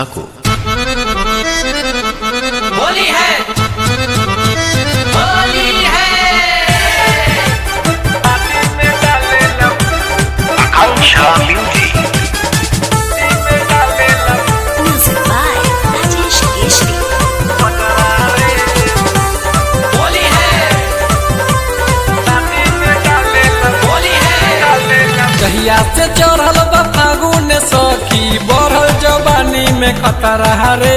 को होली है होली है Music by Rajesh Keshri. Holi है होली है कहिया से चढ़ल बा फागुन सखी बढ़ल जवानी में खतरा रे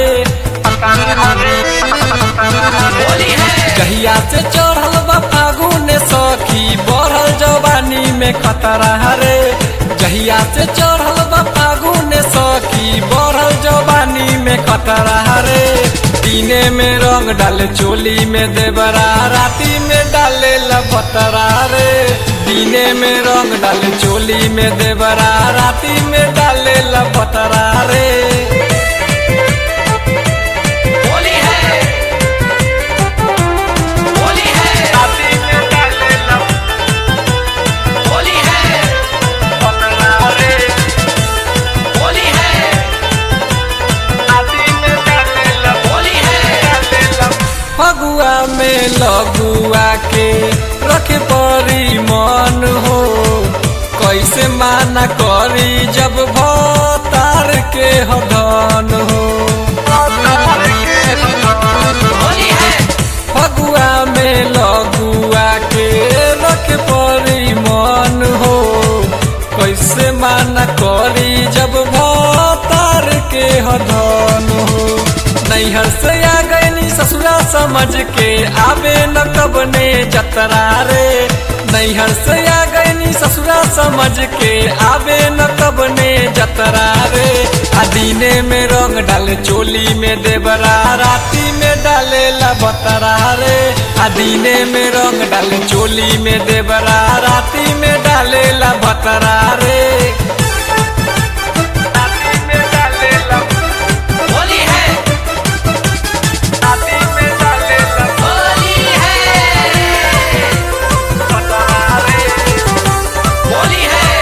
होली है कहिया से चढ़ल बा फागुन सखी बढ़ल जवानी में खतरा रे जहिया से चढ़ल बा फागुन सखी बढ़ल जवानी में खतरा रे दिने में रंग डाले चोली में देवरा राती में डाले लपतरा रे दिने में रंग डाले चोली में देवरा राती में डाले लपतरा रे होली है होली है होली है होली है होली है फगुआ में लगुआ के रखे परी मन हो कैसे माना करी जब भतार के हदन हो होली है फगुआ में लगुआ के रखे परी मन हो कैसे माना करी जब भतार के हदन हो नैहर से आ गईनी ससुरा समझ के आवे न कबने जतरा रे नैहर से आ गईनी ससुरा समझ के आवे न कबने जतरा रे आ दिने में रंग डाले चोली में देवरा राती में डाले लबतरा रे आ दिने में रंग डाले चोली में देवरा राती में डाले लबतरा रे राती में डाले होली है राती में डाले होली है लबतरा रे होली है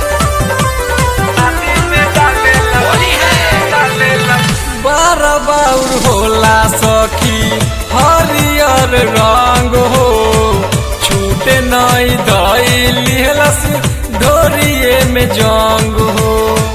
होली है बार बाउर होला सखी हरियर रंग हो छूटे नई दई लिहलस ढोरिए में जंग हो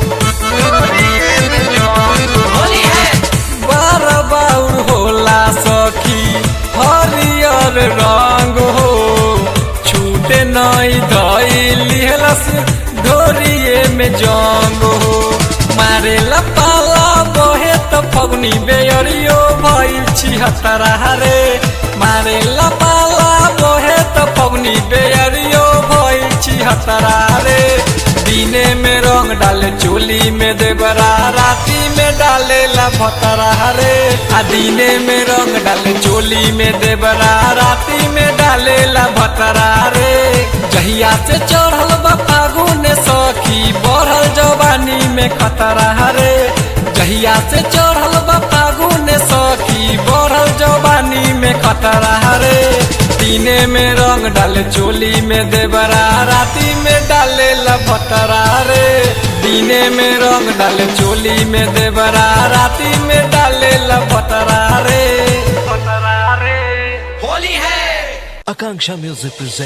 होली है बार बाउर होला सखी हरियर रंग हो छूटे नई दई लिहलस ढोरिए में जंग हो मारे पाला बहे त फगुनी बेयरियो भइल छिहत्तरा रे मारे पाला बहे त फगुनी बेयरियो भइल छिहत्तरा रे दिने में रंग डाले चोली में देवरा राती में डाले लभतरा रे आ दिने में रंग डाले चोली में देवरा राती में डाले लभतरा रे जहिया से चढ़ल बा फागुन सखी बढ़ल जवानी में खतरा रे जहिया से चढ़ल बा फागुन सखी बढ़ल जवानी में खतरा रे दिने में रंग डाले चोली में देवरा राती में डाले लभतरा रे दिने में रंग डाले चोली में देवरा राती में डाले लभतरा रे होली है आकांक्षा म्यूजिक प्रेजेंट